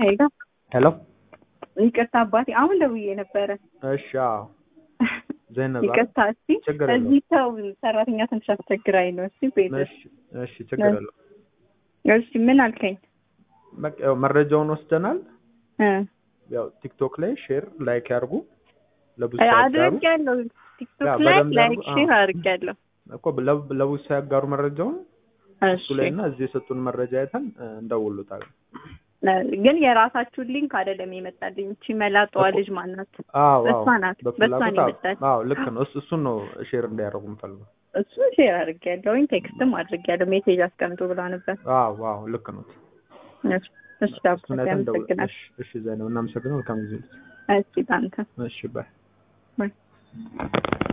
ሄሎ ሄሎ ይቅርታ አባቴ፣ አሁን ደውዬ ነበረ። እሺ አዎ ዘይነብ ይቅርታ እስቲ ችግር የለውም። እዚህ ሰው ሰራተኛ ትንሽ አስቸግራኝ ነው። እስቲ ቤት እሺ እሺ ችግር የለውም። እሺ ምን አልከኝ? በቃ ያው መረጃውን ወስደናል። እ ያው ቲክቶክ ላይ ሼር ላይክ ያርጉ ለብዙ ሰው ያጋሩ አድርጌያለሁ። ቲክቶክ ያ ላይ በደንብ ላይክ ያድርጉ። ሼር አዎ። አድርጌያለሁ። እኮ ለብ- ለብዙ ሰው ያጋሩ መረጃውን እሱ እሺ ላይ እና እዚህ የሰጡን መረጃ አይተን እ፣ እንደውሉታለን። ግን የራሳችሁን ሊንክ አይደለም የመጣልኝ። እቺ መላጣዋ እኮ- ልጅ ማናት? አዎ በሷ አዎ ናት። በሷ በፍላጎት ነው አዎ የመጣልኝ። አዎ ልክ ነው። እሱ እሱን ነው ሼር እንዲያደርጉ የምፈልገው። እሱ ሼር አድርጌያለሁኝ። ቴክስትም አድርጌያለሁ። ሜሴጅ አስቀምጡ ብላ ነበር። አዎ አዎ ልክ ነው። እሺ እሺ ዳቦ እሱን አይተን እንደውል። ያመሰግናል። እሺ እሺ ዘይነብ እናመሰግናለን። መልካም ጊዜ። እሺ ታንተ እሺ ባይ ባይ